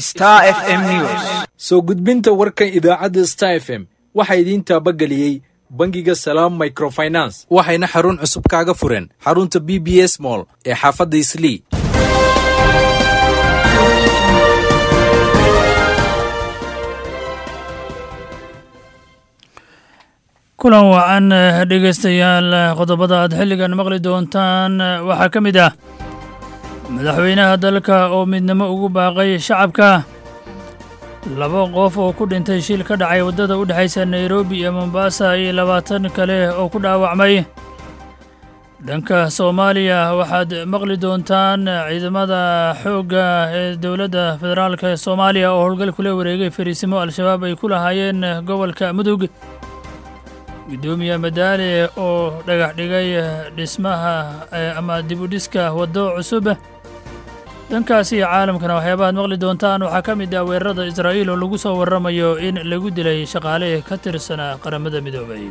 Star FM News. soo gudbinta warkan idaacadda star f m waxaa idiin taabageliyey bangiga salaam microfinance waxayna xarun cusub kaaga fureen xarunta b b s mall ee xaafadda islii kulan wacan dhegaystayaal qodobada aad xilligan maqli doontaan waxaa ka mid ah madaxweynaha dalka oo midnimo ugu baaqay shacabka laba qof oo ku dhintay shil ka dhacay waddada u dhexaysa nairobi iyo mombasa iyo labaatan kale oo ku dhaawacmay dhanka soomaaliya waxaad maqli doontaan ciidamada xoogga ee dowladda federaalk ee soomaaliya oo howlgal kula wareegay fariisimo al-shabaab ay ku lahaayeen gobolka mudug guddoomiye madaale oo dhagax dhigay dhismaha ama dibudhiska waddo cusub dhankaasi iyo caalamkana waxyaabahaad maqli doontaan waxaa ka mid ah weerarada israa'iil oo lagu soo warramayo in lagu dilay shaqaale ka tirsanaa qaramada midoobay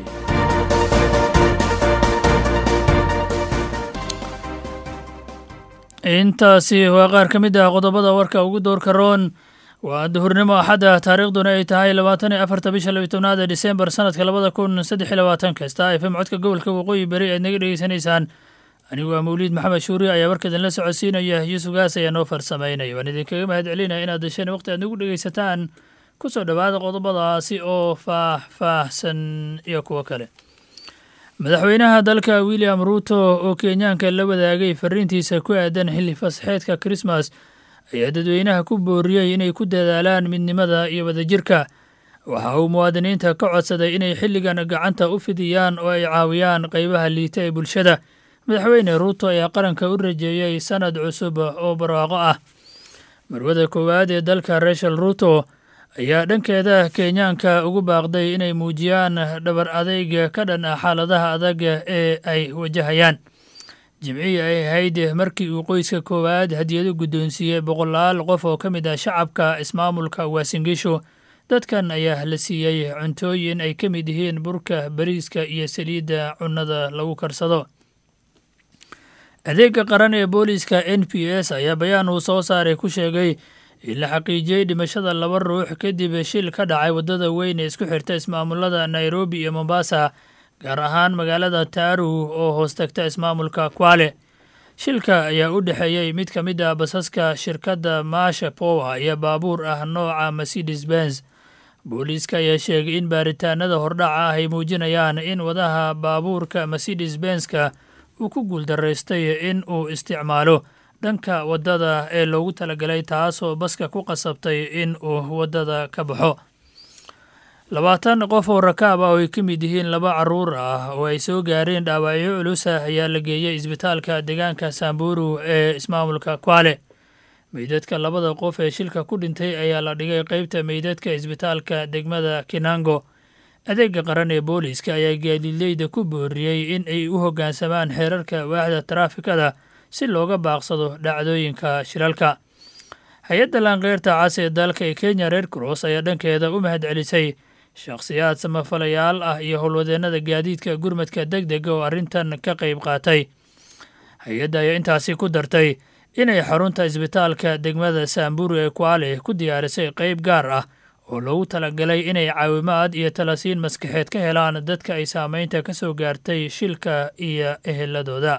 intaasi waa qaar ka mid ah qodobada warka ugu doorka roon waa duhurnimo axadda taariikhduna ay tahay labaatan iyo afarta bisha labiy tobnaad ee disembar sanadka labada kun saddex iyo labaatanka star f m codka gobolka waqooyi beri aad naga dhegeysanaysaan anigu waa mawliid maxamed shuuri ayaa warkaidinla socodsiinaya yuusuf gaas ayaa noo farsamaynaya waan idinkaga mahad celinaya inaad dasheen waqti aad nagu dhegeysataan ku soo dhowaada qodobadaasi oo faah-faahsan iyo kuwo kale madaxweynaha dalka william ruuto oo kenyaanka la wadaagay fariintiisa ku aadan xilli fasaxeedka krismas ayaa dadweynaha ku booriyey inay ku dadaalaan midnimada iyo wadajirka waxa uu muwaadiniinta ka codsaday inay xilligan gacanta u fidiyaan oo ay caawiyaan qaybaha liita ee bulshada madaxweyne ruuto ayaa qaranka u rajeeyey sanad cusub oo barwaaqo ah marwada koowaad ee dalka rachel ruuto ayaa dhankeeda kenyaanka ugu baaqday inay muujiyaan dhabar adayg ka dhan ah xaaladaha adag ee ay wajahayaan jimcihii ay ahayd markii uu qoyska koowaad hadiyado guddoonsiiyey boqolaal qof oo ka mid ah shacabka ismaamulka waasingisho dadkan ayaa la siiyey cuntooyin ay ka mid yihiin burka bariiska iyo saliidda cunnada lagu karsado adeega qaran ee booliiska n p s ayaa bayaan uu soo saaray ku sheegay in la xaqiijiyey dhimashada laba ruux kadib shil ka dhacay waddada weyn ee isku xirta ismaamulada nairobi iyo mombasa gaar ahaan magaalada taaru oo hoos tagta ismaamulka kwale shilka ayaa u dhexeeyey mid ka mid ah basaska shirkadda maasha power iyo baabuur ah nooca mercedes benz booliiska ayaa sheegay in baaritaanada hordhaca ah ay muujinayaan in wadaha baabuurka mercedes benzka uu ku guuldaraystay in uu isticmaalo dhanka waddada ee loogu talagalay taasoo baska ku qasabtay in uu waddada ka baxo labaatan qof oo rakaab ah oo ay ka mid yihiin laba carruur ah oo ay soo gaareen dhaawacyo culusa ayaa la geeyey isbitaalka deegaanka samburu ee ismaamulka kwale meydadka labada qof ee shilka ku dhintay ayaa la dhigay qeybta meydadka isbitaalka degmada kinango adeega qaran ee booliiska ayaa gaadiidleyda ku booriyey in ay u hoggaansamaan xeerarka waaxda taraafikada si looga baaqsado dhacdooyinka shilalka hay-adda laanqeyrta cas ee dalka ee kenya red cross ayaa dhankeeda u mahad celisay shakhsiyaad samafalayaal ah iyo howlwadeennada gaadiidka gurmadka deg dega oo arrintan ka qayb qaatay hay-adda ayaa intaasi ku dartay inay xarunta isbitaalka degmada saamburu ee kwale ku diyaarisay qayb gaar ah oo loogu talagalay inay caawimaad iyo talasiin maskaxeed ka helaan dadka ay saameynta ka soo gaartay shilka iyo eheladooda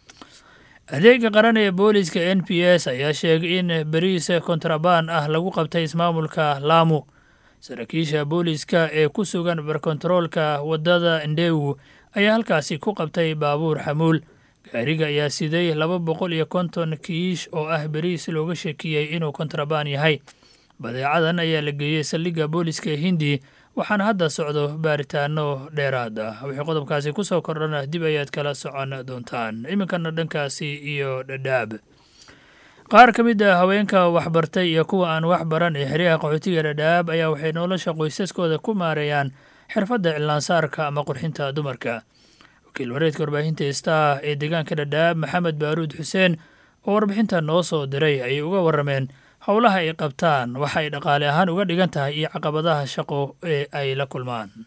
adeega qaran ee booliiska n p s ayaa sheegay in beriis kontrabaan ah lagu qabtay ismaamulka laamu saraakiisha booliiska ee ku sugan barkontaroolka waddada ndewu ayaa halkaasi ku qabtay baabuur xamuul gaariga ayaa siday laba boqol iyo konton kiish oo ah beriis looga shakiyey inuu kontrabaan yahay badeecadan ayaa la geeyey saldhigga booliiska hindi waxaana hadda socdo baaritaano dheeraad ah wixii qodobkaasi ku soo kordhana dib ayaad kala socon doontaan iminkana dhankaasi iyo dhadhaab qaar ka mid ah haweenka waxbartay iyo kuwa aan wax baran ee xeryaha qaxootiga dhadhaab ayaa waxay nolosha qoysaskooda ku maareeyaan xirfadda cilaansaarka ama qurxinta dumarka wakiil wareedka warbaahinta star ee deegaanka dhadhaab maxamed baaruud xuseen oo warbixinta noo soo diray ayay uga warrameen howlaha ay qabtaan waxa ay dhaqaale ahaan uga dhigan tahay iyo caqabadaha shaqo ee ay la kulmaan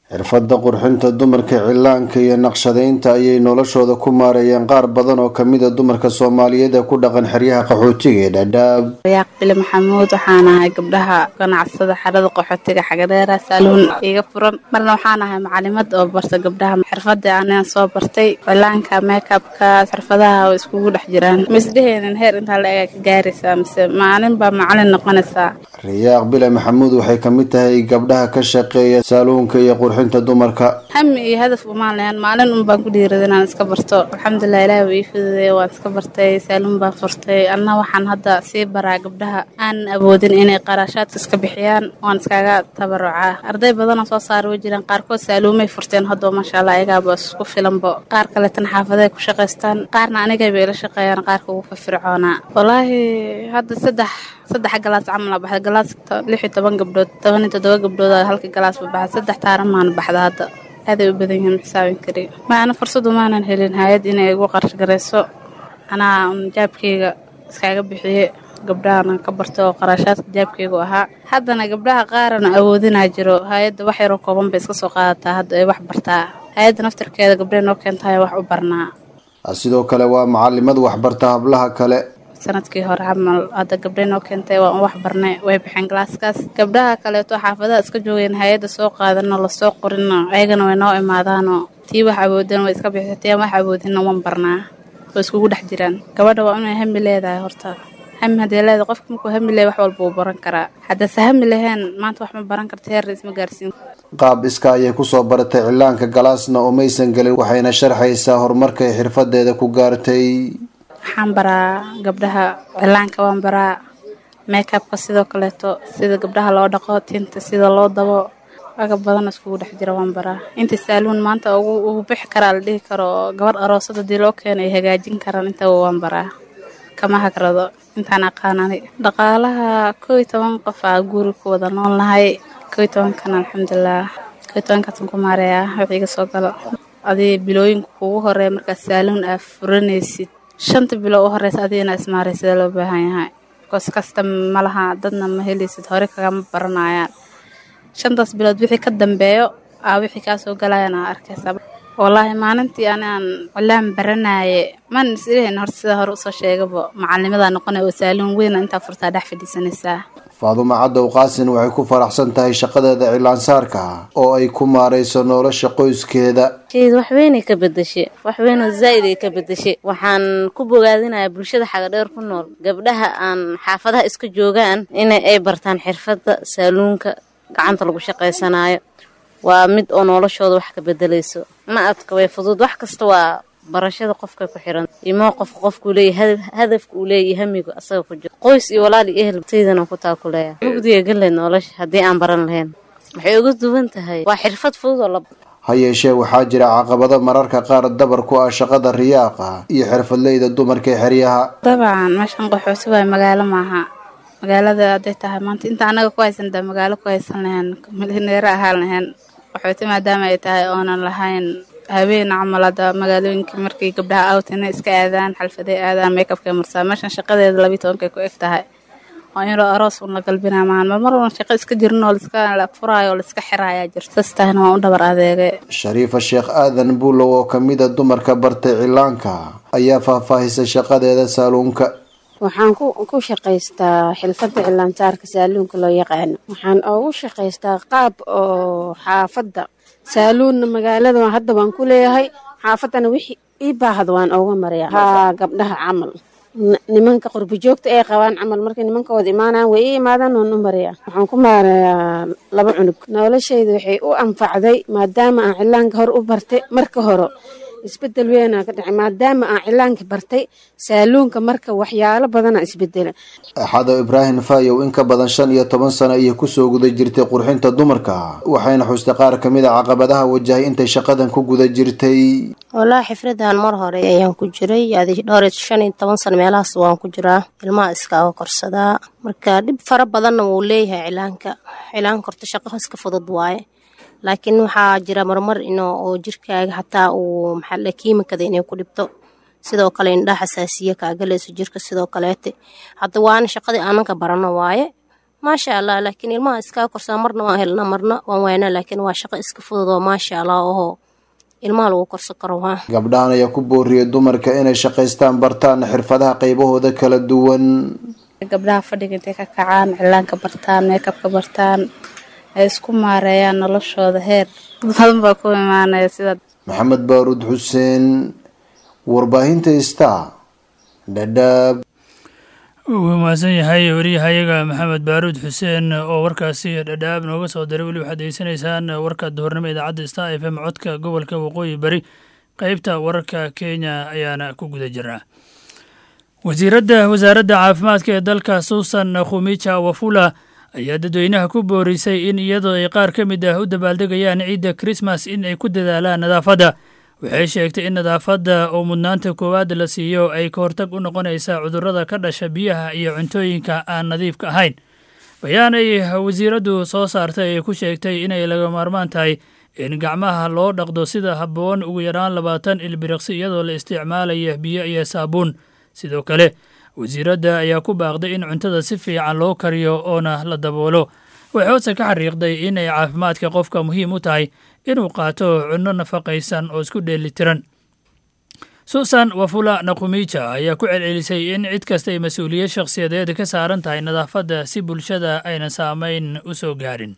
xirfadda qurxinta dumarka cilaanka iyo naqshadaynta ayay noloshooda ku maareeyeen qaar badan oo kamid a dumarka soomaaliyeed ee ku dhaqan xeryaha qaxootiga ee dhadhaab rayaaq bile maxamuud waxaan ahay gabdhaha ganacsada xerada qaxootiga xagadheera saaluun iga furan marna waxaan ahay macalimad oo barta gabdhaha xirfada anigan soo bartay cilaanka meekabka xirfadaha oo iskugu dhex jiraan misdheheenin heer intaa la ega ka gaaraysaa mise maalin baa macalin noqonaysaa rayaaq bile maxamuud waxay kamid tahay gabdhaha ka shaqeeya saaluunka iyo qurxinta dumarka hami iyo hadaf umaan lahayn maalin un baan ku dhiirada inaan iska barto alxamdulilah ilaah waa ii fududeeye waan iska bartay saaluun baan furtay anna waxaan hadda sii baraa gabdhaha aanan awoodin inay qarashaadka iska bixiyaan waan iskaga tabarucaa arday badanoo soo saara way jiraan qaarkood saaluumay furteen haddoo maasha allah ayagaaba isku filanbo qaar kaleetana xaafaday ku shaqaystaan qaarna anigay bay ila shaqeeyaan qaarka ugu firfircoonaa wallaahi hadda saddex saddex galaas camal aa baxda galaas lix iyo toban gabdhood toban iyo toddoba gabdhood halka galaas ba baxda saddex taaran maana baxda hadda aaday u badan yihiin xisaabin kari maana fursadu maanan helin hay-ad inay igu qarash garayso anaa jaabkayga iskaaga bixiye gabdhahana ka barta oo qarashaadka jaabkaygu ahaa haddana gabdhaha qaarana awoodinaa jiro hay-adda wax yaroo kooban bay iska soo qaadataa hadda ay wax bartaa hay-adda naftarkeeda gabdhaha noo keentahay wax u barnaa sidoo kale waa macalimad waxbarta hablaha kale sanadkii hore camal hadda gabdhay noo keentay waan wax barnay way baxeen galaaskaas gabdhaha kaleeto xaafadaha iska joogeen hay-adda soo qaadano lasoo qorino ayagana way noo imaadaanoo tii wax awoodeen way iska bixisatee wax awoodinna wan barnaa oo iskugu dhex jiraan gabadha waa inay hami leedahay horta hami haddee leedahay qofka markuu hami leeyahy wax walba uu baran karaa haddase hami laheen maanta wax ma baran karta heerna isma gaarsiin qaab iska ayay kusoo baratay cilaanka galaasna oo maysan gelin waxayna sharxaysaa horumarkay xirfadeeda ku gaartay waxaan baraa gabdhaha cilaanka waan baraa meekabka sidoo kaleeto sida gabdhaha loo dhaqo tinta sida loo dabo agab badan iskugu dhex jira waan baraa inta saaluun maanta ugu bixi karaa la dhihi karo gabadh aroosad hadii loo keeno ay hagaajin karaan intaba waan baraa kama hagrado intaan aqaanani dhaqaalaha koo iyo toban qof aa guri ku wada nool nahay koo iyo tobankan alxamdulilah koo iyo tobankaasan ku maareeyaa wixii iga soo galo adii bilooyinka kugu horeeya markaad saaluun aa furanaysid shanta bilo u horeysa adigana ismaaray sida loo baahan yahay koos kasta ma laha dadna ma helaysid hore kagama baranayaan shantaas bilood wixii ka dambeeyo aa wixii kaa soo galayaan aa arkaysa wallaahi maalintii aniaan cilaan baranaye maan islehin hor sida hore usoo sheegaba macalinimadaa noqonay oo saaluun weyna intaa furtaa dhex fadhiisanaysaa faadumo cadow qaasin waxay ku faraxsan tahay shaqadeeda cilaansaarka oo ay ku maarayso nolosha qoyskeeda waxweynay ka bedeshe waxweynoo zaa'id ay ka bedeshe waxaan ku bogaadinayaa bulshada xagadheer ku nool gabdhaha aan xaafadaha iska joogaan in ay bartaan xirfadda saaluunka gacanta lagu shaqaysanaayo waa mid oo noloshooda wax ka bedelayso ma adka way fudud wax kasta waa barashada qofka ku xiran imoo qofka qofkuu leeyahy hadafka uu leeyahy hamigu asaga ku jiro qoys iyo walaal iyo ehel saydana ku taakuleeya mugdiga galeed nolosha haddii aan baran lahayn waxay uga duwan tahay waa xirfad fudud oo la ha yeeshee waxaa jira caqabado mararka qaar dabar ku ah shaqada riyaaqa iyo xirfadleyda dumarka ee xeryaha dabcan meeshan qaxooti waay magaalo maaha magaalada hadday tahay maanta inta anaga ku haysan daa magaalo ku haysan lahayn milyaneero ahaan lahayn qaxooti maadaama ay tahay oonan lahayn habeen camal hadda magaalooyinka markii gabdhaha awtina iska aadaan xalfaday aadaan makeupkay marsaa meeshan shaqadeeda labiyi tobankay ku eg tahay oo inuu aroos un la galbinaa maahan marmar un shaqo iska jirin oo liska la furaayo oo laiska xiraayaa jirto saas tahayna waan u dhabar adeegay shariifa sheekh aadan buulow oo kamid a dumarka bartay cilaanka ayaa faahfaahisay shaqadeeda saaluunka waxaan ku shaqaystaa xilfadda cilaansaarka saaluunka loo yaqaano waxaan ugu shaqaystaa qaab oo xaafadda saaluunna magaalada hadda waan ku leeyahay xaafaddana wixii ii baahda waan uga maraya haa gabdhaha camal nimanka qurbijoogta ay qabaan camal markay nimankooda imaanaan way ii imaadaan waan u maraya waxaan ku maarayaa laba cunug noloshayda waxay u anfacday maadaama aan cilaanka hor u bartay marka hore isbedel weynaa ka dhacay maadaama aan cilaanka bartay saaluunka marka waxyaalo badana isbedela axado ibraahim fayow in ka badan shan iyo toban sano ayay kusoo guda jirtay qurxinta dumarka waxayna xustay qaar kamid a caqabadaha wajahay intay shaqadan ku guda jirtay wallaahi xifradan mar hore ayaan ku jiray adi dhowr shan iyo toban sano meelahaas waan ku jiraa ilmaha iskaaga korsadaa marka dhib fara badanna wuu leeyahay cilaanka cilaanka horta shaqo iska fudud waaye laakiin waxaa jira marmar ino oo jirkaaga xataa uu maxaa kiimikada inay ku dhibto sidoo kale indhaa xasaasiya kaagalayso jirka sidoo kaleete hadda waana shaqadii aananka barano waaye maasha allah laakiin ilmaha iskaa korsaa marna waan helnaa marna waan waynaa laakiin waa shaqo iska fudud oo maasha allah ohoo ilmaha lagu korsan karo waa gabdhahan ayaa ku booriyay dumarka inay shaqaystaan bartaan xirfadaha qaybahooda kala duwan gabdhaha fadhiga intay ka kacaan cilaanka bartaan meekabka bartaan ay isku maareeyaan noloshooda heer dad badan baa ku imaanaya sida maxamed baaruud xuseen warbaahinta star dhadhaab wuu mahadsan yahay wariyahayaga maxamed baaruud xuseen oo warkaasi dhadhaab nooga soo diray weli waxaad degeysanaysaan warka duhurnimo idaacadda star f m codka gobolka waqooyi bari qeybta wararka kenya ayaana ku guda jirnaa wasiiradda wasaaradda caafimaadka ee dalka suusan khumija wafula ayaa dadweynaha ku boorisay in iyadoo ay qaar ka mid ah u dabaaldegayaan ciidda krismas in ay ku dadaalaan nadaafadda waxay sheegtay in nadaafadda oo mudnaanta koowaad la siiyo ay ka hortag u noqonaysaa cudurrada ka dhasha biyaha iyo cuntooyinka aan nadiifka ahayn bayaan ay wasiiraddu soo saartay ay ku sheegtay inay laga maarmaan tahay in gacmaha loo dhaqdo sida habboon ugu yaraan labaatan ilbiriqsi iyadoo la isticmaalaya biyo iyo saabuun sidoo kale wasiiradda ayaa ku baaqday in cuntada si fiican loo kariyo oona la daboolo waxay hoose ka xariiqday inay caafimaadka qofka muhiim u tahay inuu qaato cunno nafaqaysan oo isku dheelitiran suusan wafula nakumija ayaa ku celcelisay in cid kasta ay mas-uuliyad shakhsiyadeed ka saaran tahay nadaafadda si bulshada aynan saamayn u soo gaarin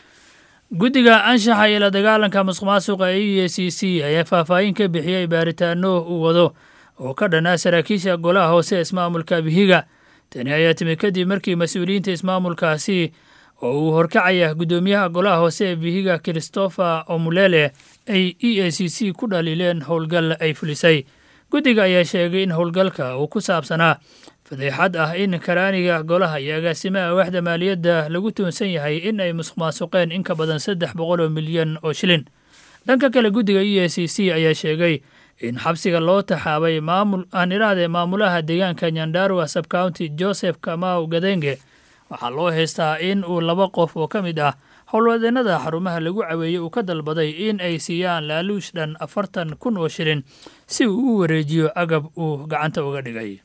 guddiga anshaxa iyo la dagaalanka masuqmaasuqa e e c c ayaa faahfaahin ka bixiyey baaritaano uu wado oo ka dhanaa saraakiisha golaha hoose ee ismaamulka bihiga tani ayaa timi kadib markii mas-uuliyiinta ismaamulkaasi oo uu horkacaya guddoomiyaha golaha hoose ee bihiga christopher omulele ay e a c c ku dhaliileen howlgal ay fulisay guddiga ayaa sheegay in howlgalka uu ku saabsanaa fadeexad ah in karaaniga golaha iyo agaasimaha waaxda maaliyadda lagu tuunsan yahay in ay musuq maasuqeen in ka badan saddex boqol oo milyan oo shilin dhanka kale guddiga e a c c ayaa sheegay in xabsiga loo taxaabay maamul aan iraade maamulaha deegaanka nyandarua subcounty joseph kamau gadenge waxaa loo haystaa in uu laba qof oo ka mid ah howlwadeennada xarumaha lagu caweeyey uu ka dalbaday in ay siiyaan laaluush dhan afartan kun oo shilin si uu u wareejiyo agab uu gacanta uga dhigay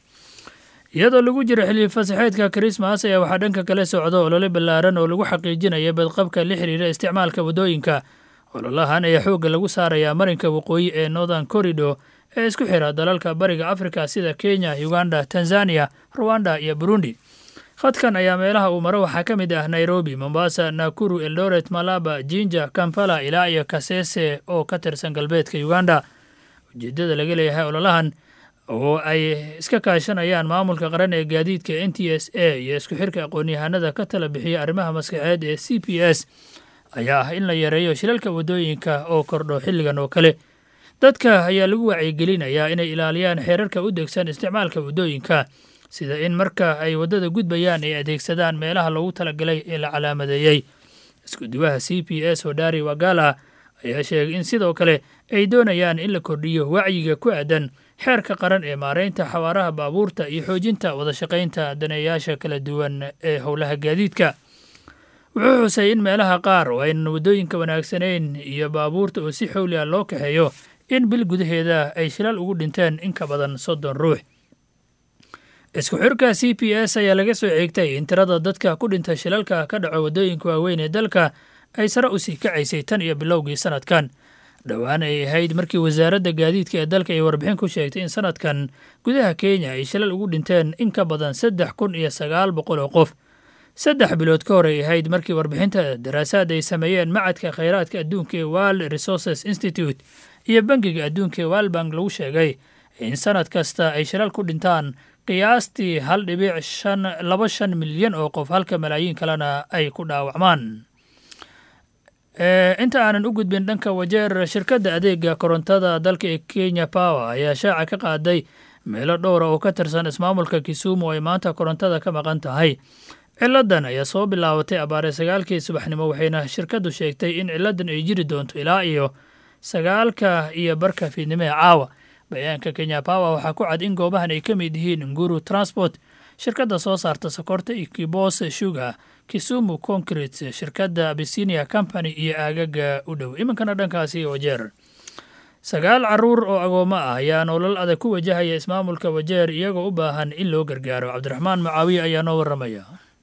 iyadoo lagu jiro xilli fasaxeedka krismas ayaa waxaa dhanka kale socda olole ballaaran oo lagu xaqiijinaya badqabka la xiriira isticmaalka waddooyinka ololahan ayaa xoogga lagu saarayaa marinka waqooyi ee northern corridor ee isku xira dalalka bariga afrika sida kenya uganda tanzania ruwanda iyo burundi khadkan ayaa meelaha uu maro waxaa ka mid ah nairobi mombasa nakuru eldoret malaba jinja kampala ilaa iyo kasese oo ka tirsan galbeedka uganda ujeeddada laga leeyahay ololahan oo ay iska kaashanayaan maamulka qaran ee gaadiidka n t s a iyo isku xirka aqoon-yahanada ka tala bixiya arrimaha maskaxeed ee c p s ayaa ah in la yareeyo shilalka waddooyinka oo kordho xilligan oo kale dadka ayaa lagu wacyigelinayaa inay ilaaliyaan xeerarka u degsan isticmaalka waddooyinka sida in marka ay waddada gudbayaan ay adeegsadaan meelaha loogu talagalay ee la calaamadeeyey iskuduwaha c p s hodari wagala ayaa sheegay in sidoo kale ay doonayaan in la kordhiyo wacyiga ku aadan xeerka qaran ee maareynta xawaaraha baabuurta iyo xoojinta wadashaqaynta daneeyaasha kala duwan ee howlaha gaadiidka wuxuu xusay in meelaha qaar oo aynan waddooyinka wanaagsanayn iyo baabuurta oo si xowli ah loo kaxeeyo in bil gudaheeda ay shilal ugu dhinteen in ka badan soddon ruux isku xirka c p s ayaa laga soo ceegtay in tirada dadka ku dhinta shilalka ka dhaco waddooyinka waaweyn ee dalka ay sare u sii kacaysay tan iyo bilowgii sanadkan dhowaan ay ahayd markii wasaaradda gaadiidka ee dalka ay warbixin ku sheegtay in sanadkan gudaha kenya ay shilal ugu dhinteen in ka badan saddex kun iyo sagaal boqol oo qof saddex bilood ka hor ay ahayd markii warbixinta daraasaad ay sameeyeen macadka khayraadka adduunka ee world resources institute iyo bangiga adduunka ee walbank lagu sheegay in sanad kasta ay shilal ku dhintaan qiyaastii hal dhibic shan laba shan milyan oo qof halka malaayiin kalena ay ku dhaawacmaan inta aanan u gudbin dhanka wajeer shirkadda adeega korontada dalka ee kenya power ayaa shaaca ka qaaday meelo dhowra oo ka tirsan ismaamulka kisumu oo ay maanta korontada ka maqan tahay ciladan ayaa soo bilaabatay abaare sagaalkii subaxnimo waxayna shirkaddu sheegtay in ciladan ay jiri doonto ilaa iyo sagaalka iyo barka fiidnimo ee caawa bayaanka kenya power waxaa ku cad in goobahan ay ka mid yihiin nguru transport shirkadda soo saarta sokorta iyo kibos sugar kisumu concrete shirkadda abisinia company iyo aagaga u dhow iminkana dhankaasi wajeer sagaal caruur oo agoommo ah ayaa nolol adag ku wajahaya ismaamulka wajeer iyagoo u baahan in loo gargaaro cabdiraxmaan mucaawiye ayaa noo warramaya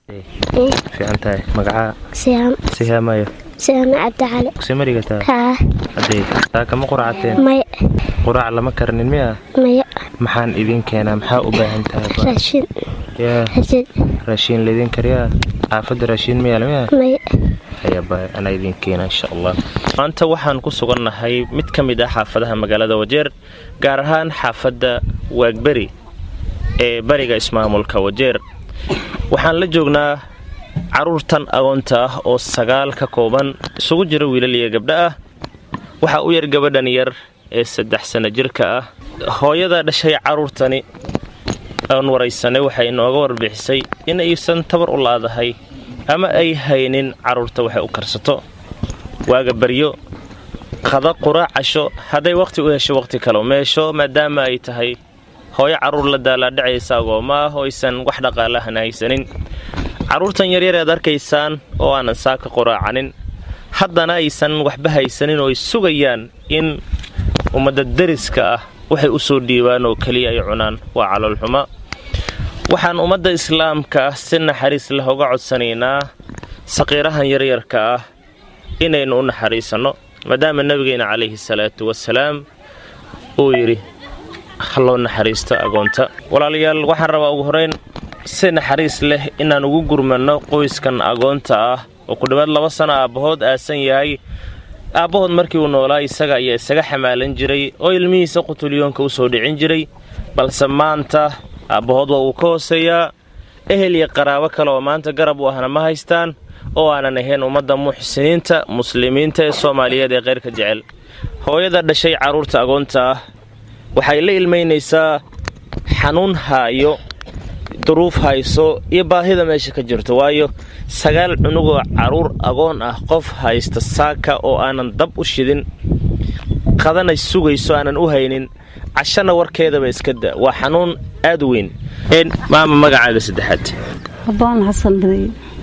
fiican tahay magacaa siyaam sihaamayo siyaam cabdicali kusimarigataa haa haddee taa kama quracateen maya quraac lama karnin miya maya maxaan idin keenaa maxaa u baahan tahay raashin yaa raashin raashiin laydin kariyaa xaafadda raashiin miyaal miya maya ayaba anaa idin keena insha allah maanta waxaan ku sugannahay mid ka mid ah xaafadaha magaalada wajeer gaar ahaan xaafadda waagberi ee bariga ismaamulka wajeer waxaan la joognaa carruurtan agoonta ah oo sagaal ka kooban isugu jira wiilal iyo gabdho ah waxaa u yar gabadhan yar ee saddex sanno jirka ah hooyada dhashay carruurtani aan waraysanay waxay inooga warbixisay in aysan tabar u laadahay ama ay haynin carruurta waxay u karsato waaga baryo qada quraac casho hadday wakhti u hesho wakhti kale meesho maadaama ay tahay hooyo carruur la daalaadhacaysa agooma ah oo aysan wax dhaqaalahan haysanin carruurtan yaryar ead arkaysaan oo aanan saaka quraacanin haddana aysan waxba haysanin oo ay sugayaan in ummadda deriska ah waxay u soo dhiibaan oo keliya ay cunaan waa caloolxuma waxaan ummadda islaamka ah si naxariis leh uga codsanaynaa saqiirahan yaryarka ah inaynu u naxariisanno maadaama nebigeena calayhi salaatu wasalaam uu yidhi ha loo naxariisto agoonta walaalayaal waxaan rabaa ugu horeyn si naxariis leh inaan ugu gurmanno qoyskan agoonta ah oo ku dhowaad laba sano aabbahood aasan yahay aabbahood markii uu noolaa isaga ayaa isaga xamaalan jiray oo ilmihiisa qutulyoonka u soo dhicin jiray balse maanta aabbahood waa uu ka hooseeyaa ehel iyo qaraabo kale oo maanta garab u ahna ma haystaan oo aanan ahayn ummadda muxsiniinta muslimiinta ee soomaaliyeed ee keyrka jecel hooyada dhashay carruurta agoonta ah waxay la ilmaynaysaa xanuun haayo duruuf hayso iyo baahida meesha ka jirto waayo sagaal cunugoo carruur agoon ah qof haysta saaka oo aanan dab u shidin qadana sugayso aanan u haynin cashana warkeedaba iska da waa xanuun aad u weyn maama magacaaga saddexaad abaan xasan baday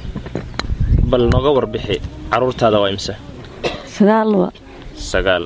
bal nooga warbixi carruurtaada waa imse sagaal wa sagaal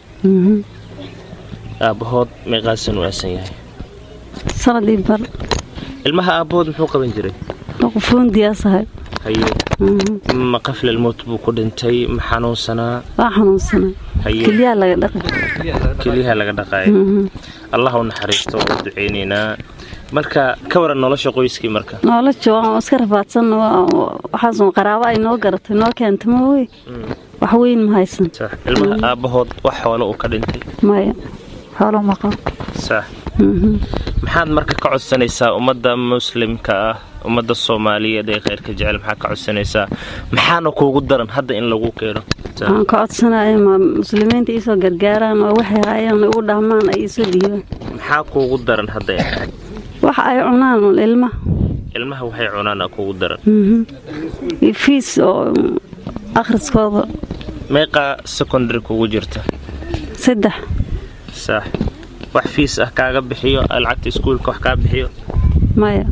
aabbahood meeqaasan u aasan yahay sanadii bar ilmaha aabbahood muxuu qaban jiray qofoondiyaasahay haye ma qaflalmowt buu ku dhintay ma xanuunsanaa waa xanuunsanay haye kelyaha laga dhaqay keliyaha laga dhaqaayo allah u naxariisto waa ducaynaynaa marka ka waran nolosha qoyskii marka nolosha waan iska rafaadsan waxaas qaraabo ay noo garatay noo keentay ma wey wax weyn ma haysan sax ilmaha aabbahood wax xoolo uu ka dhintay maya xoolo ma qabo sax maxaad marka ka codsanaysaa ummadda muslimka ah ummadda soomaaliyeed ee kheyrka jecel maxaad ka codsanaysaa maxaana kuugu daran hadda in lagu keeno waxaan ka codsanaya ma muslimiinta iisoo gargaaraan oo waxay haayaan igu dhaamaan ay iisoo dhiibaan maxaa kuugu daran hadda waxa ay cunaan ilmaha ilmaha waxay cunaan kuugu daran fiis oo akhriskooda meeqaa secondary kugu jirta saddex sax wax fiis ah kaaga bixiyo lacagta iskuulka wax kaa bixiyo maya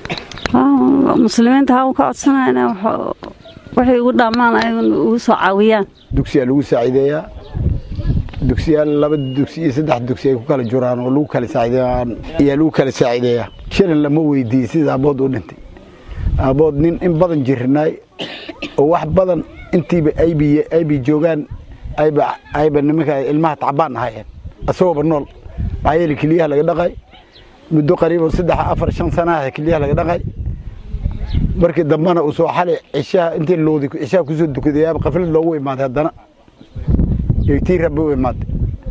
muslimiinta waxaan ka codsanaya waxay igu dhaamaan ay ugu soo caawiyaan dugsiyaa lagu saaciideeyaa dugsiyaal laba dugsi iyo saddex dugsi ay ku kala juraan oo lagu kala saaciideeyaan ayaa lagu kala saaciideeyaa shilin lama weydiiyey sida aabood u dhintay aabood nin in badan jirinaay oo wax badan intiiba aybi aybi joogaan ayba ayba nimanka ilmaha tacbaan ahaayeen asagooba nool maxaa yeele keliyaha laga dhaqay muddo qariibo saddex afar shan sanaah keliyaha laga dhaqay markii dambena uu soo xalay cishaha intii loodi cishaha kusoo dukadayaaba qaflad loogu imaaday haddana tii rabbi u imaaday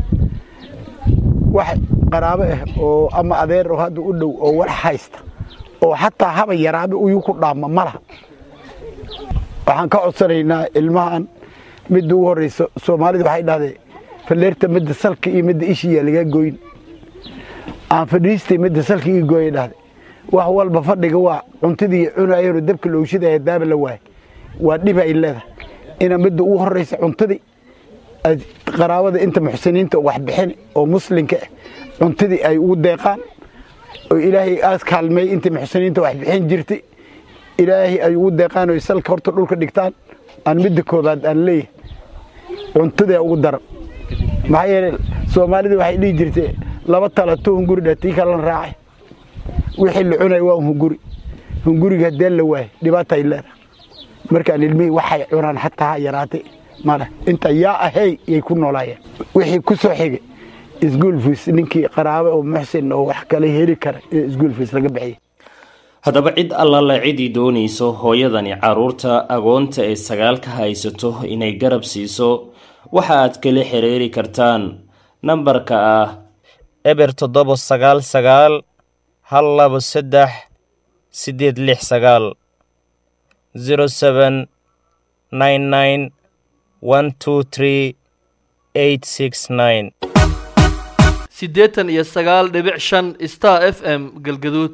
wax qaraabo ah oo ama adeer oo hadda u dhow oo wax haysta oo xataa haba yaraabe uyuu ku dhaama ma laha waxaan ka codsanaynaa ilmahan midda ugu horreysa soomaalida waxay dhahdeen falleerta midda salka iyo midda ishiyaa lagaa goyn aan fadhiistay midda salka ii gooya dhahday wax walba fadhiga waa cuntadii cunayeenoo dabka looshidaya daaba la waayay waa dhiba ay leedahay ina midda ugu horreysa cuntadii qaraabada inta muxsiniinta wax bixin oo muslinka ah cuntadii ay ugu deeqaan oo ilaahay aas kaalmeey inta muxsiniinta wax bixin jirtay ilaahay ay ugu deeqaan oo salka horta dhulka dhigtaan aan midda koobaad aan leeyahay cuntadaa ugu daran maxaa yeele soomaalida waxay dhihi jirtay laba talato hunguri dha tii kalan raacay wixii la cunay waa hunguri hunguriga haddee la waayo dhibaatay leedahay markaan ilmihii waxay cunaan xataa ha yaraatay male inta yaa ahey yay ku noolaayeen wixii ku soo xigay iskuol fiis ninkii qaraabo oo muxsin oo wax kale heli kara in iskuol fiis laga bixiyay haddaba cid allala cidii doonayso hooyadani carruurta agoonta ee sagaalka haysato inay garab siiso waxa aad kala xiriiri kartaan nambarka ah eber toddoba sagaal sagaal hal labo saddex siddeed lix sagaal zero seven nine nine one two three eight six nine siddeetan iyo sagaal dhibic shan star f m galgaduud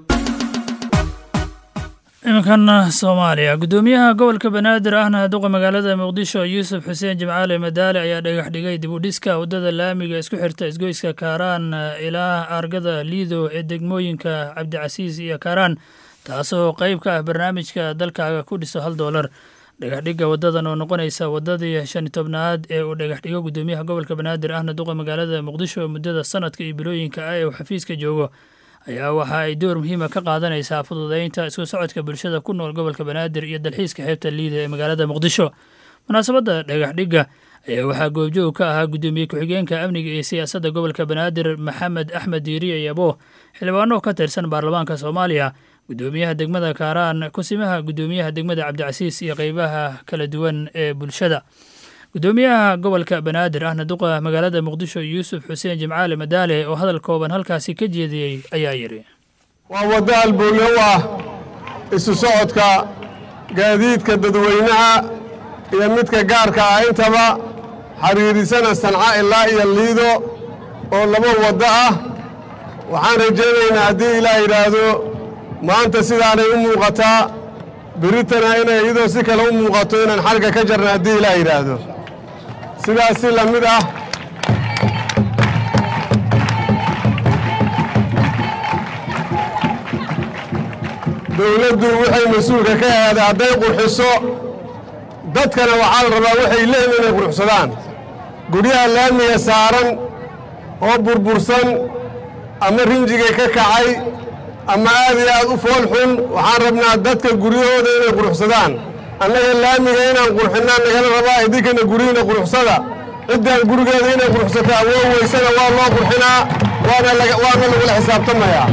iminkan soomaaliya guddoomiyaha gobolka banaadir ahna duqa magaalada muqdisho yuusuf xuseen jimcaale madaale ayaa dhagax dhigay dib u dhiska waddada laamiga isku xirta isgoyska kaaraan ilaa argada liido ee degmooyinka cabdicasiis iyo kaaraan taasoo qayb ka ah barnaamijka dalkaaga ku dhiso hal doolar dhagaxdhigga waddadan oo noqonaysa waddadii shan tobnaad ee uu dhagaxdhigo guddoomiyaha gobolka banaadir ahna duqa magaalada muqdisho muddada sanadka iyo bilooyinka ah ee uu xafiiska joogo ayaa waxa ay door muhiima ka qaadanaysaa fududeynta isku socodka bulshada ku nool gobolka banaadir iyo dalxiiska xeebta liida ee magaalada muqdisho munaasabadda dhagaxdhigga ayaa waxaa goobjoog ka ahaa guddoomiye ku-xigeenka amniga iyo siyaasadda gobolka banaadir maxamed axmed diiriye yabo xildhibaano ka tirsan baarlamaanka soomaaliya guddoomiyaha degmada kaaraan kusimaha guddoomiyaha degmada cabdicasiis iyo qeybaha kala duwan ee bulshada guddoomiyaha gobolka banaadir ahna duqa magaalada muqdisho yuusuf xuseen jimcaale madaale oo hadal kooban halkaasi ka jeediyey ayaa yidhi waa waddo halbowle u ah isu socodka gaadiidka dadweynaha iyo midka gaarka ah intaba xiriirisana sanca ilaa iyo liido oo laba waddo ah waxaan rajaynaynaa haddii ilaah yidhaahdo maanta sidaanay u muuqataa biritana inay iyadoo si kale u muuqato inaan xarga ka jarna haddii ilaah yidhaahdo sidaas si la mid ah dowladdu waxay mas-uulka ka ahaaday hadday qurxiso dadkana waxaa la rabaa waxay leeyihin inay qurxsadaan guryaha laamiga saaran oo burbursan ama rinjigay ka kacay ama aad iyo aad u fool xun waxaan rabnaa dadka guryahooda inay qurxsadaan annaga laamiga inaan qurxinnaa nagala rabaa idinkana guryihiina qurxsada ciddaan gurigeeda inay qurxsato awood weysana waa loo qurxinaa waana lagula xisaabtamayaa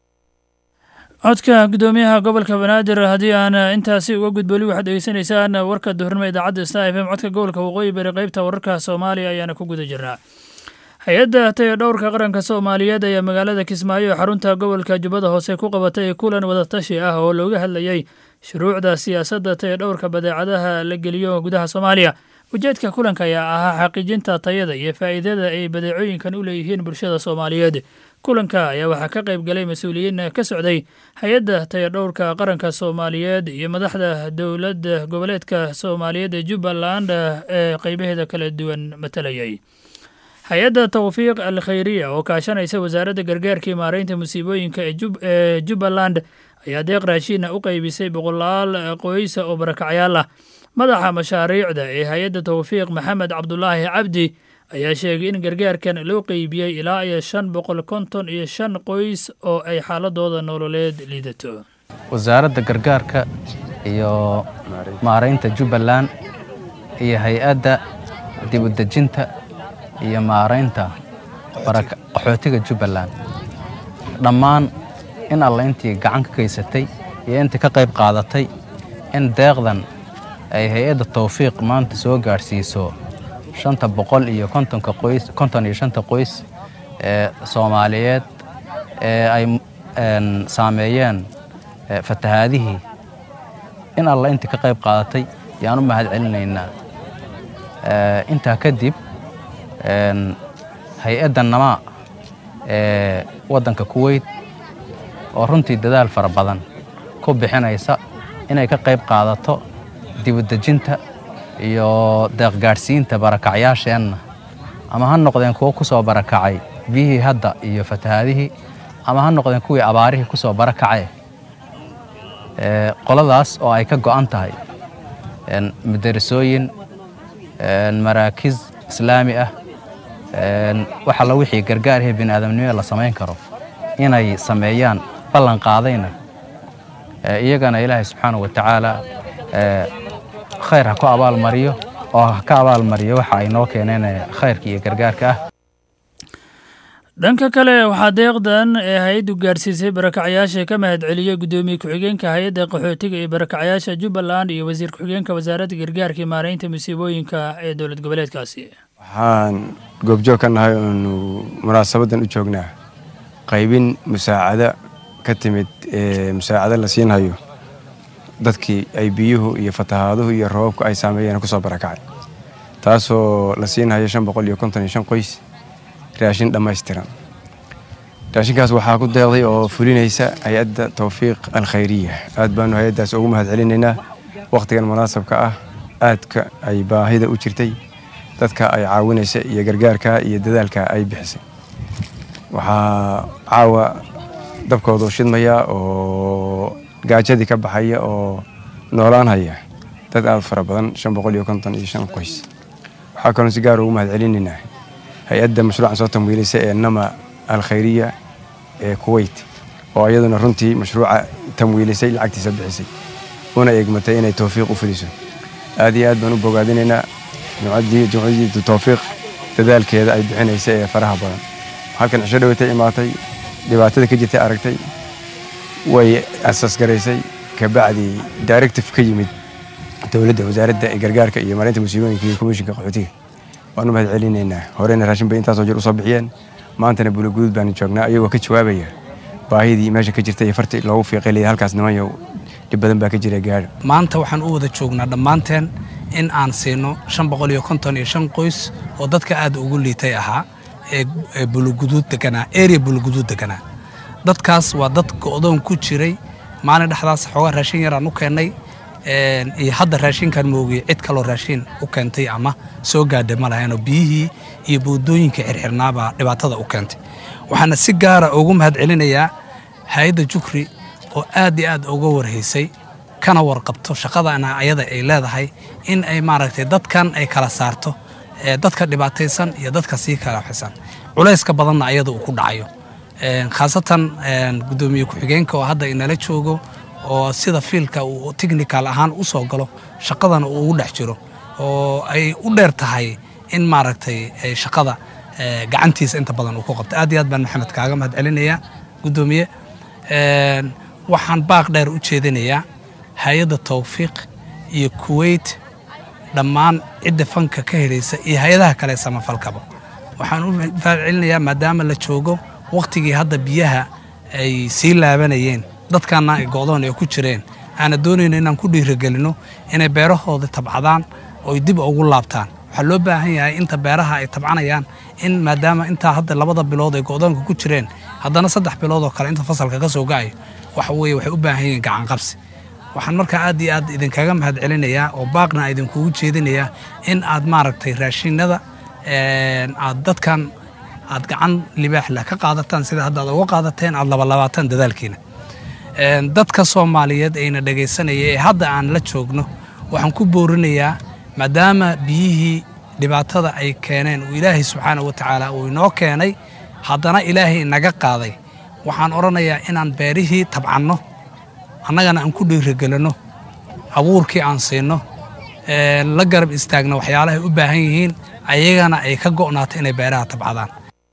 codka guddoomiyaha gobolka banaadir haddii aan intaasi uga gudboli waxaad degeysanaysaan warka duhurnimo idaacadda star f m codka gobolka waqooyi bari qaybta wararka soomaaliya ayaana ku guda jirnaa hay-adda taya dhowrka qaranka soomaaliyeed ayaa magaalada kismaayo ee xarunta gobolka jubbada hoose ku qabatay kulan wadatashi ah oo looga hadlayey shuruucda siyaasadda taya dhowrka badeecadaha la geliyo gudaha soomaaliya ujeedka kulanka ayaa ahaa xaqiijinta tayada iyo faa'iidada ay badeecooyinkan u leeyihiin bulshada soomaaliyeed kulanka ayaa waxaa ka qayb galay mas-uuliyiin ka socday hay-adda tayadhowrka qaranka soomaaliyeed iyo madaxda dowladda goboleedka soomaaliyeed ee jubbaland ee qeybaheeda kala duwan matalayay hay-adda tawfiiq al khayriya oo kaashanaysa wasaaradda gargaarka iyo maareynta musiibooyinka ee jubbaland ayaa deeq raashiina u qeybisay boqolaal qoysa oo barakacyaal ah madaxa mashaariicda ee hay-adda tawfiiq maxamed cabdulaahi cabdi ayaa sheegay in gargaarkan loo qeybiyey ilaa iyo shan boqol konton iyo shan qoys oo ay xaaladooda nololeed liidato wasaaradda gargaarka iyo maaraynta jubbaland iyo hay-adda dibudejinta iyo maaraynta qaxootiga jubbaland dhammaan in alla intii gacan ka geysatay iyo intii ka qayb qaadatay in deeqdan ay hay-adda tawfiiq maanta soo gaadhsiiso shanta boqol iyo kontonka qoys konton iyo shanta qoys ee soomaaliyeed ee ay saameeyeen fatahaadihii in alla intii ka qayb qaadatay yaan u mahad celinaynaa intaa kadib hay-adda namaa ee waddanka kuweyt oo runtii dadaal fara badan ku bixinaysa inay ka qayb qaadato dibudejinta iyo deeqgaadhsiinta barakacyaasheenna ama ha noqdeen kuwo ku soo barakacay biyihii hadda iyo fatahaadihii ama ha noqdeen kuwii abaarihii ku soo barakacay qoladaas oo ay ka go'an tahay madarasooyin maraakiz islaami ah wax alla wixii gargaarihii bini aadamnimada la samayn karo inay sameeyaan ballan qaadayna iyagana ilaahay subxaana wa tacaala khayr ha ku abaalmariyo oo ha ka abaalmariyo waxa ay noo keeneen khayrka iyo gargaarka ah dhanka kale waxaa deeqdan ee hay-addu gaarsiisay barakacyaasha ka mahad celiyey guddoomiye ku-xigeenka hay-adda qaxootiga iyo barakacyaasha jubbaland iyo wasiir ku-xigeenka wasaaradda gargaarka iyo maaraynta musiibooyinka ee dowlad goboleedkaasi waxaan goobjoog ka nahay oonu munaasabadan u joognaa qaybin musaacado ka timid musaacado la siinhayo dadkii ay biyuhu iyo fatahaaduhu iyo roobabku ay saameeyeen kusoo barakacay taasoo la siinhayo shan boqol iyo konton iyo shan qoys raashin dhammaystiran raashinkaas waxaa ku deeqday oo fulinaysa hay-adda towfiiq alkhayriya aad baanu hay-addaas ugu mahad celinaynaa wakhtigan munaasabka ah aadka ay baahida u jirtay dadka ay caawinaysa iyo gargaarka iyo dadaalka ay bixisay waxaa caawa dabkoodu shidmaya oo gaajadii ka baxaya oo noolaanhaya dad aad fara badan shan boqol iyo konton iyo shan qoys waxaa kaloon si gaar ugu mahad celinaynaa hay-adda mashruucan soo tamwiilaysa ee nama alkhayriya ee kuweyt oo iyaduna runtii mashruuca tamwiilisay lacagtiisa bixisay una eegmatay inay towfiiq u fuliso aad iyo aad baan u bogaadinaynaa jumcadii towfiiq dadaalkeeda ay bixinaysa ee faraha badan halkan cisho dhawatay imaatay dhibaatada ka jirtay aragtay way asaasgaraysay kabacdii directive ka yimid dowladda wasaaradda gargaarka iyo maareynta musiibooyinka iyo komishinka qaxootiga waanu mahad celinaynaa horena raashin bay intaasoo jir usoo bixiyeen maantana buulaguduud baanu joognaa iyagoo ka jawaabaya baahidii meesha ka jirta iyo farti loogu fiiqaylaya halkaas nimanyo dhib badan baa ka jira gaadha maanta waxaan u wada joognaa dhammaanteen in aan siino shan boqol iyo konton iyo shan qoys oo dadka aad ugu liitay ahaa ee buluguduud deganaa area buluguduud deganaa dadkaas waa dad go'doon ku jiray maalin dhexdaas xoogaa raashin yaraan u keennay iyo hadda raashinkan moogiye cid kaloo raashin u keentay ama soo gaadha ma lahaynoo biyihii iyo buudooyinka xirxirnaabaa dhibaatada u keentay waxaana si gaara ugu mahad celinayaa hay-adda jukri oo aad iyo aad uga warhaysay kana warqabto shaqadana ayada ay leedahay in ay maaragtay dadkan ay kala saarto dadka dhibaataysan iyo dadka sii kala xisan culayska badanna ayada uu ku dhacayo khaasatan guddoomiye ku-xigeenka oo hadda inala joogo oo sida fiilka uu technical ahaan u soo galo shaqadana uu ugu dhex jiro oo ay u dheer tahay in maaragtay shaqada gacantiisa inta badan uu ku qabto aad iyo aad baan maxamed kaaga mahad celinayaa guddoomiye waxaan baaq dheer u jeedinayaa hay-adda towfiiq iyo kuweyt dhammaan cidda fanka ka helaysa iyo hay-adaha kale samafalkaba waxaan u mahad celinayaa maadaama la joogo wakhtigii hadda biyaha ay sii laabanayeen dadkaana ay go'doon ay ku jireen aana doonayno inaan ku dhiirigelinno inay beerahooda tabcadaan ooy dib ugu laabtaan waxaa loo baahan yahay inta beeraha ay tabcanayaan in maadaama intaa hadda labada bilood ay go'doonka ku jireen haddana saddex bilood oo kale inta fasalka ka soo ga'ayo waxa weeye waxay u baahan yihiin gacanqabsi waxaan markaa aad iyo aad idinkaga mahad celinayaa oo baaqna idinkugu jeedinayaa in aad maaragtay raashinada aad dadkan aad gacan libaax leh ka qaadataan sida hadda aad uga qaadateen aad labalabaataan dadaalkiina dadka soomaaliyeed ayna dhegaysanaya ee hadda aan la joogno waxaan ku boorinayaa maadaama biyihii dhibaatada ay keeneen uu ilaahay subxaana wa tacaala uu inoo keenay haddana ilaahay inaga qaaday waxaan odhanayaa inaan beerihii tabcanno annagana aan ku dhiirigelinno abuurkii aan siinno la garab istaagno waxyaalahay u baahan yihiin ayagana ay ka go'naato inay beeraha tabcadaan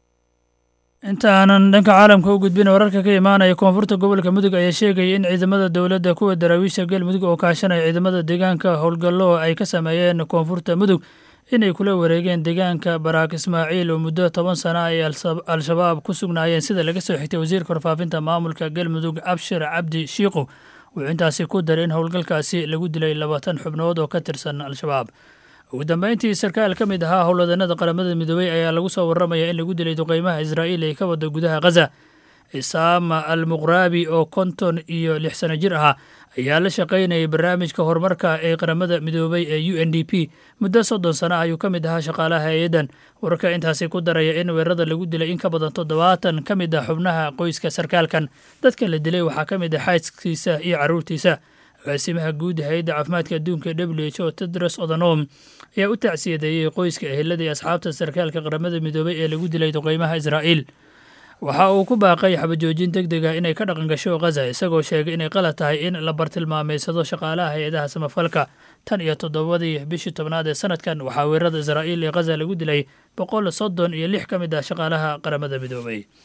inta aanan dhanka caalamka u gudbin wararka ka imaanaya koonfurta gobolka mudug ayaa sheegaya in ciidamada dowladda kuwa daraawiisha galmudug oo kaashanaya ciidamada deegaanka howlgallo ay ka sameeyeen koonfurta mudug inay kula wareegeen deegaanka baraak ismaaciil oo muddo toban sana ay al-shabaab ku sugnaayeen sida laga soo xigtay wasiirka warfaafinta maamulka galmudug abshir cabdi shiiqu wuxuu intaasi ku daray in howlgalkaasi lagu dilay labaatan xubnood oo ka tirsan al-shabaab ugu dambeyntii sarkaal ka mid ahaa howlwadanada qaramada midoobey ayaa lagu soo warramaya in lagu dilay duqeymaha israa'iil ee ka wada gudaha khaza isaama al muqraabi oo konton iyo lix sano jir ahaa ayaa la shaqaynayay barnaamijka horumarka ee qaramada midoobey ee u n d p muddo soddon sano ayuu ka mid ahaa shaqaalaha hay-addan wararka intaasi ku daraya in weerarada lagu dilay in ka badan toddobaatan ka mid ah xubnaha qoyska sarkaalkan dadka la dilay waxaa ka mid ah xaaskiisa iyo carruurtiisa agaasimaha guud hay-adda caafimaadka adduunka w h o tedros odonom ayaa u tacsiyadeeyey qoyska ehelada iyo asxaabta sarkaalka qaramada midoobey ee lagu dilay duqeymaha israa'iil waxa uu ku baaqay xabajoojin deg deg ah inay ka dhaqan gasho khaza isagoo sheegay inay qalad tahay in la bartilmaameysado shaqaalaha hay-adaha samafalka tan iyo toddobadii bishii tobnaad ee sanadkan waxaa weerarada israa'iil ee khaza lagu dilay boqol soddon iyo lix ka mid ah shaqaalaha qaramada midoobay